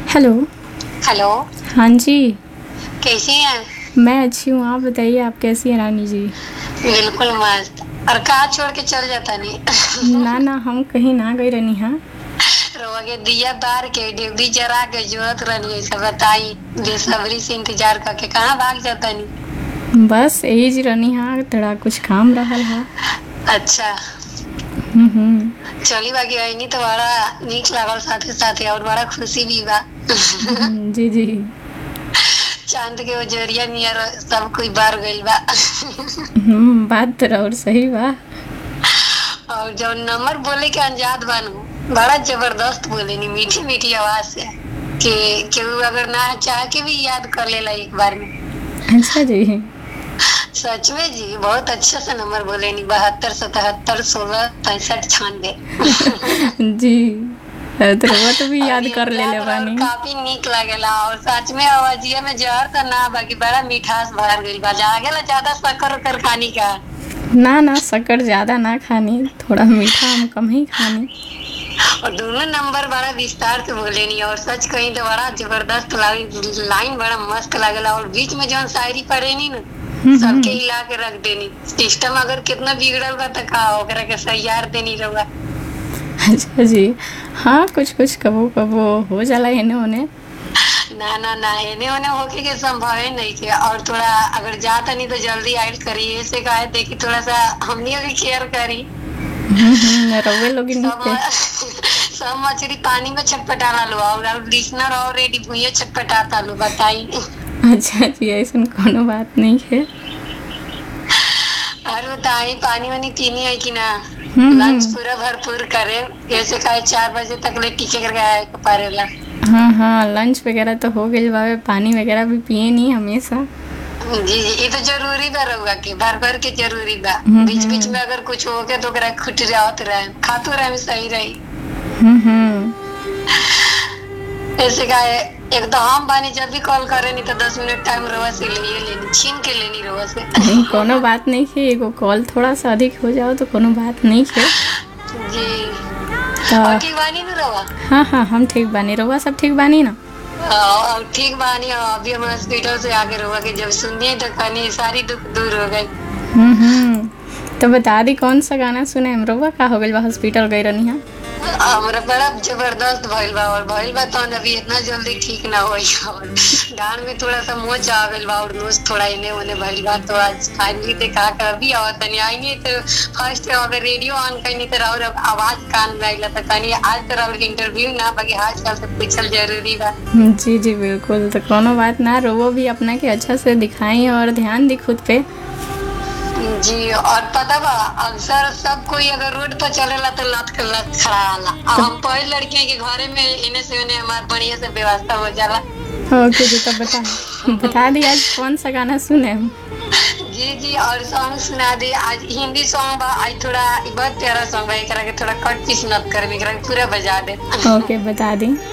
hello hello हाँ जी कैसी हैं मैं अच्छी हूँ आप बताइए आप कैसी हैं रानी जी बिल्कुल मस्त और कहा छोड़ के चल जाता नहीं ना ना हम कहीं ना गई रहनी हाँ रोवा के दिया बार के ड्यूटी जरा के जरूरत रहनी है सब बताई बेसब्री से इंतजार करके कहाँ भाग जाता नहीं बस यही जी रहनी हाँ थोड़ा कुछ काम रहल हा अच्छा हम्म, हम्म, चली बाकी आई तो बड़ा नीक लागल साथे साथे और बड़ा खुशी भी बा हम्म, जी जी चांद के ओजरिया नियर सब कोई बार गइल बा हम्म, बात तो और सही बा और जब नंबर बोले के अंजाद बानू बड़ा जबरदस्त बोले नी मीठी मीठी आवाज से कि केहू अगर ना चाह के भी याद कर लेला एक बार में अच्छा जी सच में जी बहुत अच्छा सा नंबर बोले नी बहत्तर सतहत्तर सोलह पैंसठ छियानवे जी तो वो तो भी याद कर ले ले और बानी काफी नीक लागेला और सच में आवाजिया में जहर तो ना बाकी बड़ा मिठास भर गइल बा लागेला ज्यादा शक्कर उकर खानी का ना ना शक्कर ज्यादा ना खानी थोड़ा मीठा हम कम ही खानी और दोनों नंबर बड़ा विस्तार से बोले नी और सच कहीं तो बड़ा जबरदस्त लाइन लाइन बड़ा मस्त लागेला और बीच में जौन शायरी पढ़े नी ना हम्म, सबके हिला के रख देनी सिस्टम अगर कितना बिगड़ल बा त का ओकरा के सैयार देनी रहुआ अच्छा जी हाँ कुछ कुछ कबो कबो हो जाला एने ओने ना ना ना एने ओने होके के संभव नहीं थे और थोड़ा अगर जाता नहीं तो जल्दी आइल करी ऐसे कहे देखी थोड़ा सा हमनी भी केयर करी हम्म, हम्म, रउए लोग सब के सब मछली पानी में छटपटा लो और लिसनर ऑलरेडी भूये छटपटाता लो बताई अच्छा जी ऐसा कोनो बात नहीं है और बताई पानी वानी पीनी है कि ना हम्म, लंच पूरा भरपूर करे ऐसे कहे चार बजे तक ले टीके करके पारेला हाँ हाँ लंच वगैरह तो हो गई बाबे पानी वगैरह भी पिए नहीं हमेशा जी जी ये तो जरूरी बा रहुआ के भर भर के जरूरी बा हम्म, बीच बीच में अगर कुछ हो गया तो ओकरा खुट जात रहे खातो रहे में सही रही हम्म, हम्म, ऐसे का एक तो हम बानी जब भी कॉल करे नहीं तो दस मिनट टाइम रहुआ से ले लेनी छीन के लेनी रहुआ से नहीं कोनो बात नहीं है एगो कॉल थोड़ा सा अधिक हो जाओ तो कोनो बात नहीं है जी तो और ठीक बानी ना रहुआ हाँ हाँ हम ठीक बानी रहुआ सब ठीक बानी ना और ठीक बानी और अभी हम हॉस्पिटल से आके रहुआ के जब सुनिए तो कहनी सारी दुख दूर हो गई हम्म हम्म तो बता दी कौन सा गाना सुने हम रहुआ का हो गई बा हॉस्पिटल गई रहनी है हमरा बड़ा जबरदस्त भइल बा और भइल बा तो अभी इतना जल्दी ठीक ना होई और डांड में थोड़ा सा मोच आ गइल बा और नोज थोड़ा इने ओने भइल बा तो आज फाइनली देखा कर अभी और तनी आएंगे तो फर्स्ट अगर रेडियो ऑन करनी तो और आवाज कान में आइला तो कनी आज तो और इंटरव्यू ना बाकी आज कल तो पूछल जरूरी बा जी जी बिल्कुल तो कोनो बात ना रोवो भी अपना के अच्छा से दिखाई और ध्यान दी खुद पे जी और पता बा अक्सर सब कोई अगर रोड पर चलेला तो लत के लत खड़ा आला और हम पहले लड़कियां के घरे में इने से उन्हें हमार बढ़िया से व्यवस्था हो जाला ओके जी तो बता बता दी आज कौन सा गाना सुने हम जी जी और सॉन्ग सुना दे आज हिंदी सॉन्ग बा आज थोड़ा ई बहुत प्यारा सॉन्ग बा एकरा के थोड़ा कट पीस नत कर एकरा के पूरा बजा दे ओके बता दी